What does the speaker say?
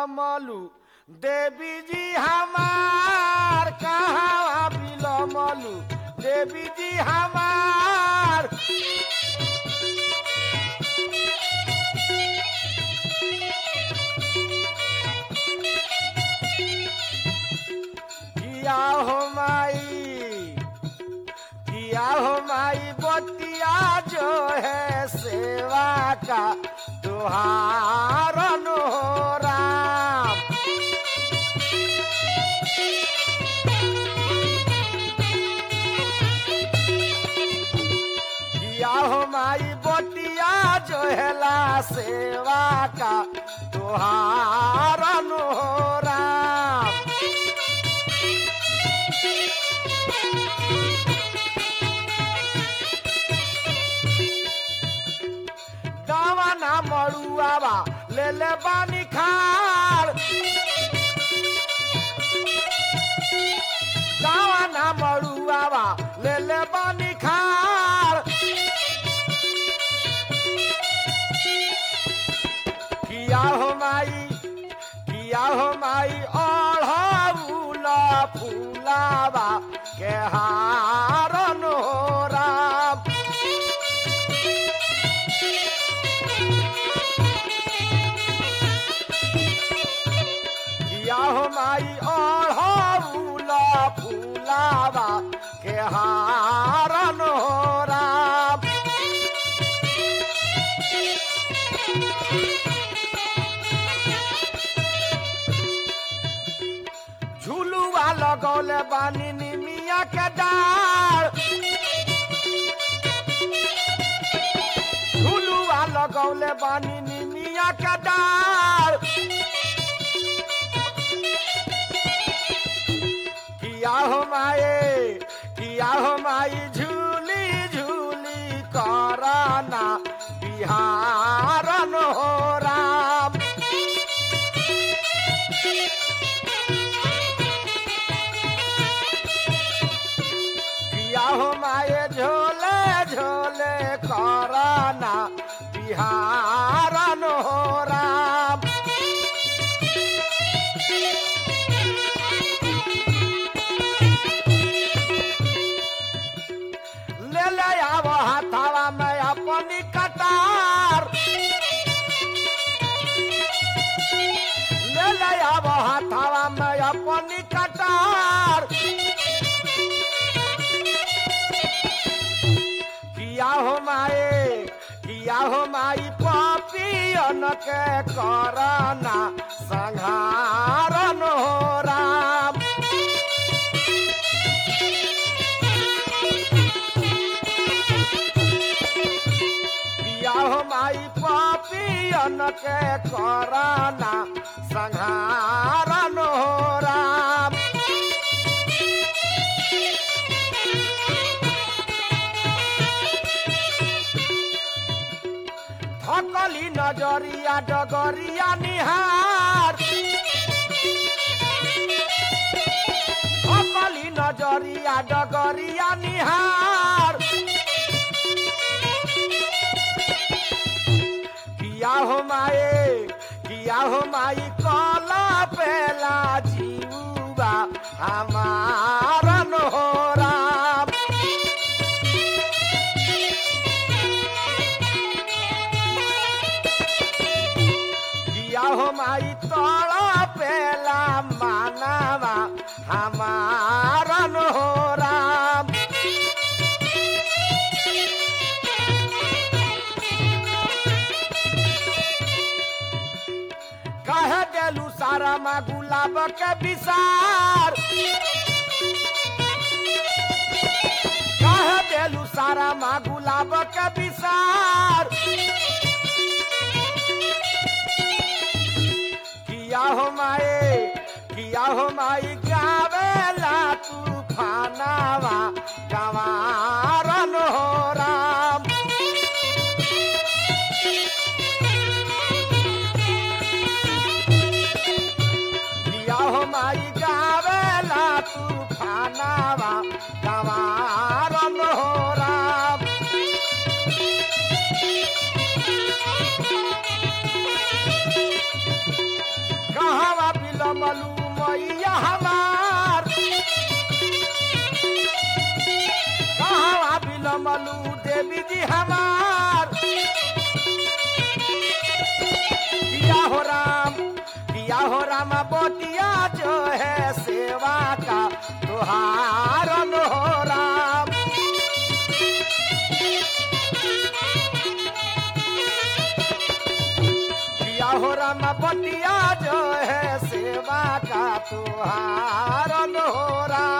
बिलमलू देवी जी हमार कहाँ बिलमलू देवी जी हमार किया हो माई किया हो माई बतिया जो है सेवा का तुहार हो राम किया हो माई बतिया जो है ला सेवा का तुहार हो राम दावा ना मड़ुआवा ले ले बानी खार दावा ना मड़ुआवा ले ले बानी खार किया हो माई किया हो माई ओढ़ाउला फूलावा के हारन हो राम किया हो माई ओढ़ाउला फूलावा के हारन हो राम झुलुआ लगौले बानी निमिया के डार झुलुआ लगौले बानी निमिया के डार किया हो माए किया हो माई झूली झूली कराना बिहारन हो राम किया हो माए झोले झोले कराना बिहारन हो राम ले ले आव हाथावा में अपनी कटार ले ले आव हाथावा में अपनी कटार किया हो माए किया हो माई पापियन के करना संहारन हो राम किया हो माई पापियन के करना संहारन हो राम थकली नजरिया डगरिया निहार थकली नजरिया डगरिया निहार किया हो माए किया हो माई कला पेला जीवा हमारन हो राम किया हो माई तड़ा पेला मानवा हमारन हो राम कह देलू सारा माँ गुलाब के विसार कह देलू सारा माँ गुलाब के विसार किया हो माए किया हो माई गावेला तूफानावा गवारन हो राम किया हो माई गावेला तूफानावा गवारन हो राम कहा बिलमलू मैया हमार कहाँ बिलमलू देवी जी हमार दिया हो राम दिया हो राम बोटिया जो है सेवा का तुहारन हो राम दिया हो राम बोटिया जो है सेवा का तुहारन हो राम